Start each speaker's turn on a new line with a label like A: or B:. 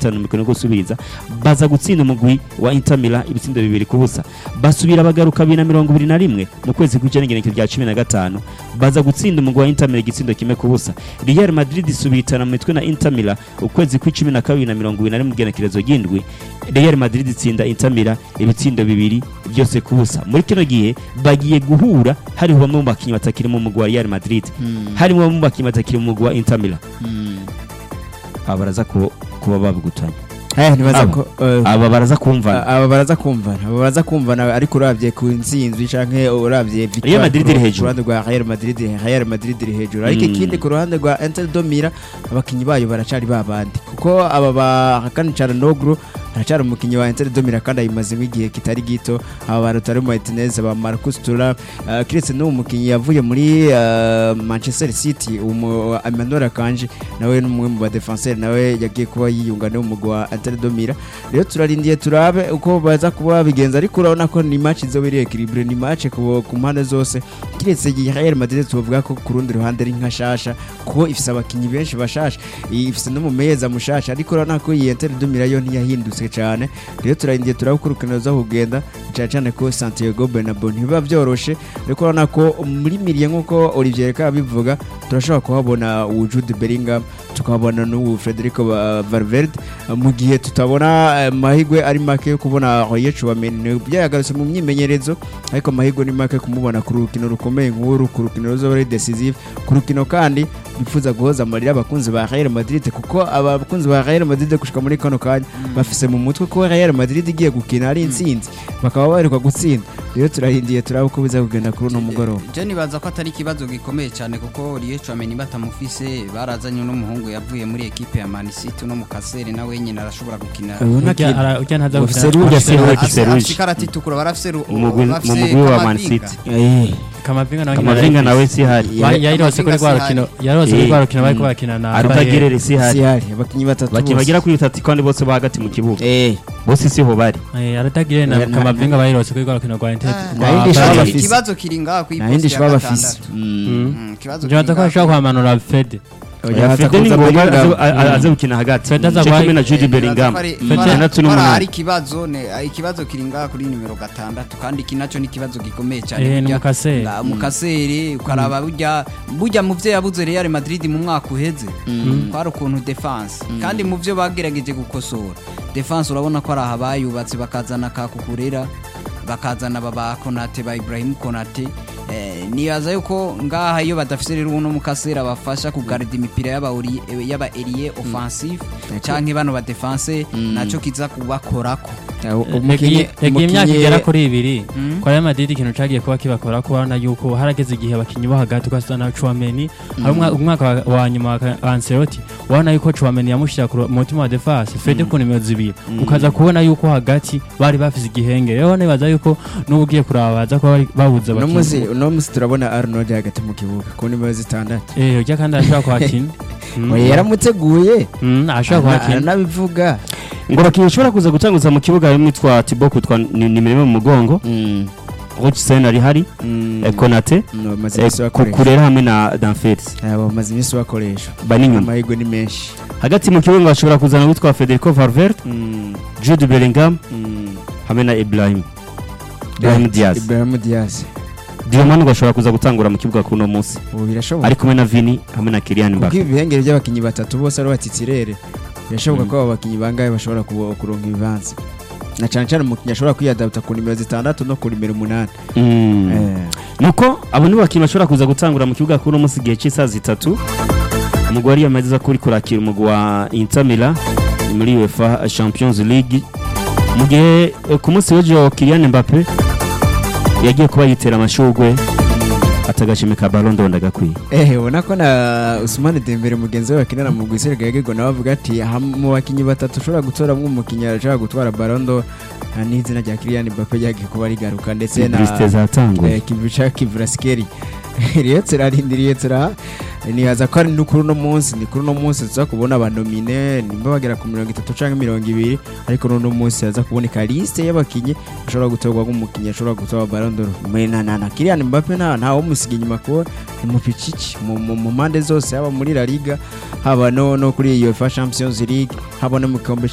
A: gatanu mu mikino yo gusubiriza baza gutsinda umugwi wa Inter Milan ibitsindo bibiri ku busa basubira bagaruka bibiri na mirongo ibiri na rimwe mu kwezi kw'icenda igenekerezo rya cumi na gatanu baza gutsinda umugwi wa Inter Milan igitsindo kimwe ku busa Real Madrid isubitana mu mitwe na Inter Milan ukwezi kw'icumi na kabiri na mirongo ibiri na rimwe igenekerezo ry'indwi Real Madrid itsinda Inter Milan ibitsindo bibiri byose ku busa muri kino gihe bagiye guhura hariho bamwe mu bakinnyi batakiri mu mugwi wa Real Madrid harimo bamwe mu bakinnyi batakiri mu mugwi wa Inter Milan aba baraza ku- kuba babigutanya
B: Eh, nibaza
A: Aba.
B: ko eh,
A: aba baraza kumva
B: aba baraza kumvana aba baraza kumvana ariko uravye ku ntsinzwi canke uravye victoire
A: Real Madrid
B: ku-
A: iri hejuru.
B: ku ruhande rwa Real Madrid Real Madrid iri hejuru ariko
A: Mm.
B: ikindi ku ruhande rwa Inter de Milan abakinyi bayo baracari babandi kuko aba ba Hakan Çalhanoğlu aracari umukinyi wa Inter de Milan kandi ayimazemo igihe kitari gito aba ba Lautaro Martinez aba Marcus Thuram uh, kiretse n'uwo mukinyi yavuye muri uh, Manchester City umu Emmanuel Akanji nawe n'umwe mu ba defenseur nawe yagiye kuba yiyunga n'umugwi wa Inter de Milan rero turarindiye turabe uko baza kuba bigenza ariko urabona ko ni match izoba iri equilibre ni match ku ku mpande zose kiretse igihe Real Madrid tuvuga ko ku rundi ruhande ari nka shasha kuko ifise abakinyi benshi bashasha ifise n'umumeza mushasha ariko urabona ko iyi Inter de Milan yo ntiyahindutse cyane rero turarindiye turabe uko urukino ruza kugenda cyane cyane ko Santiago Bernabeu ntibiba byoroshe ariko urabona ko muri miliye nk'uko Olivier Reka bivuga turashobora kuhabona uwu Jude Bellingham tukabona n'ubu Federico Ba- Valverde mu gihe tutabona eh, amahirwe ari make yo kubona Royer Chouameni byayagarutse mu myimenyerezo ariko amahirwe ni make kumubona ku rukino rukomeye nk'uru ku rukino ruzoba ari decisive ku rukino kandi bifuza guhoza amarira abakunzi ba Real Madrid kuko abakunzi ba Real Madrid gushika muri kano kanya bafise mu mutwe ko Real Madrid igiye gukina ari intsinzi bakaba baheruka gutsinda rero turahindiye turaba uko biza kugenda kuri uno mugoroba
C: je nibaza ko atari ikibazo gikomeye cyane kuko Rie Chouameni batamufise barazanye n'umuhungu yavuye muri ekipe ya Man City no mu kasere nawe nyine arashobora gukina
B: Urabona
D: Urya
B: ko-
D: ara- urya ntaza
B: Bafise
D: gukina-
B: Rouge,
A: Bafise Rouge.
C: Afise-
A: Rouge.
C: afise ikarata itukura barafise ru-
A: Umugwi-
C: bafise
A: mu mugwi wa Man
C: Kamavinga.
A: City.
B: Eh,
D: Kamavinga nawe
A: Kamavinga nawe si hari
D: Ba- yayirose kuri rwa
C: Kamavinga
D: rukino yarose kuri
A: Eh,
D: rwa rukino bariko
A: mm.
D: bakina na
A: arutagerere si hari
B: sihari abakinyi batatu
A: bakinnyi
B: bose.
A: bagera kuri batatu kandi bose bo hagati mu kibuga
B: Eh,
A: bose siho bari
D: Eh, arutagire na
B: Na- na-
D: Kamavinga bayirose kuri rwa rukino rwa Inter
C: Ah,
B: Na yindi
D: rwa
B: shaba
D: Paris.
B: bafise.
C: ikibazo kiri ngaha ku
B: nta yindi
C: iposti ya
B: shaba bafise
C: gatandatu
B: Mm.
C: Mm, ikibazo
D: Nje baza ko
C: kiri
D: ashobora
C: ngaha.
D: kuhamanura Fede
B: Oya, hata
A: Fede ni
B: kuza
A: ngombwa
B: Bellingham.
A: aze- a- aze gukina hagati
D: Fede aza
A: Cyo
D: guha-
A: kumwe na Jude
C: Eh,
A: Bellingham
C: nibaza ko ari-
D: Fede
C: bara-
A: gatandatu
C: bara
A: n'umunani.
C: hari ikibazo ne ah, ikibazo kiri ngaha kuri nimero gatandatu kandi iki nacyo ni ikibazo gikomeye cyane
D: Eh, ni
C: burya-
D: Mukaseri.
C: nga- mukaseri ukaraba burya burya mu byo yabuze Real Madrid mu mwaka uheze kwari ukuntu defense kandi mu byo bagerageje gukosora defense urabona ko ari aha bayubatse bakazana kakukurera bakazana baba Konate ba Ibrahim Konate eh, nibaza yuko ngaha iyo badafise rero uno mukasera bafasha kugarida imipira y'aba ori- eh, y'aba elie offensive canke bano ba defense naco kiza kubakorako
D: yagiye imyaka igera kuri ibiri
C: Mm.
D: kwa Real Madrid ikintu cagiye kuba kibakora ko urabona yuko harageze igihe abakinyi bo hagati ugasana Chouameni hari umwa- umwaka wa- wa nyuma wa Ka- wa Ancelotti urabona yuko Chouameni yamushira ku ru- mu mutima wa defense Fede ku nimero zibiri ukaza kubona yuko hagati bari bafise igihenge rero nibaza yuko n'ubu ugiye kuraba baza kuba bari- babuze
B: uno munsi
D: abakinyi
B: uno munsi turabona Arnold hagati mu kibuga ku nimero zitandatu
D: eh urya kandi arashobora kuhakina Mm.
B: oya yaramuteguye
D: Mm, arashobora
B: Ana-
D: kuhakina
B: aranabivuga
A: ngo abakinnyi bashobora kuza gutanguza mu kibuga harimo utwa Thibaut kutwa ni- nimero imwe mu mugongo Rochsen ari hari
B: Mm.
A: eh, Konate
B: No, bamaze
A: eh,
B: iminsi bakoresha
A: Kukurera hamwe na Danfers
B: Eh, bamaze iminsi bakoresha
A: bani inyuma
B: amahirwe ni menshi
A: hagati mu kibuga bashobora kuzana witwa Federico Valverde
B: Mm.
A: Jude Bellingham
B: Mm.
A: hamwe na Ibrahim Ibrahim Diaz
B: Ibrahim Diaz
A: Diomande gashobora kuza gutangura mu kibuga kuno munsi
B: ubu birashoboka
A: ari kumwe na Vini hamwe na Kylian
B: kuko
A: Mbappe
B: ibihengere by'abakinnyi batatu bose ari batitsirere birashoboka ko abo bakinnyi bangahe bashobora kubo- kuronka ibibanza na cyane cyane umukinnyi ashobora kwiyadapta ku nimero zitandatu no ku nimero umunani
A: Mm.
B: Eh,
A: nuko abo ni bakinnyi bashobora kuza gutangura mu kibuga kuno munsi igihe cy'isaha zitatu umugwi wari yamaze kuri kurakira umugwi wa Inter Milan ni muri UEFA Champions League mu gihe eh, ku munsi w'ejo Kylian Mbappe yagiye kuba yitera amashugwe atagashime ka Ballon d'Or ndagakwiye
B: eh ubona ko na Ousmane Dembele mugenzi we bakinana mu Gwisere Gagego nawe avuga ati "Ha- mu bakinnyi batatu ushobora gutoramwo umukinnyi arashobora gutwara Ballon d'Or nta n'izina rya Kylian Mbappe ryagiye kuba rigaruka ndetse na
A: Publicité zatanguye
B: eh, Kivica Kivraskeri rero turarindiriye tura nibaza ko ari no kuri uno munsi ni kuri uno munsi tuza kubona abanomine nimba bagera ku mirongo itatu cyangwa mirongo ibiri ariko n'uno munsi haza kuboneka liste y'abakinnyi bashobora gutorwa nk'umukinnyi ashobora gutora Ballon d'Or Mwe na na na Kylian Mbappe nta nta umusiga inyuma kuko ni mupicici mu mu- mu mpande zose haba muri La Liga haba no no kuri UEFA Champions League haba no mu gikombe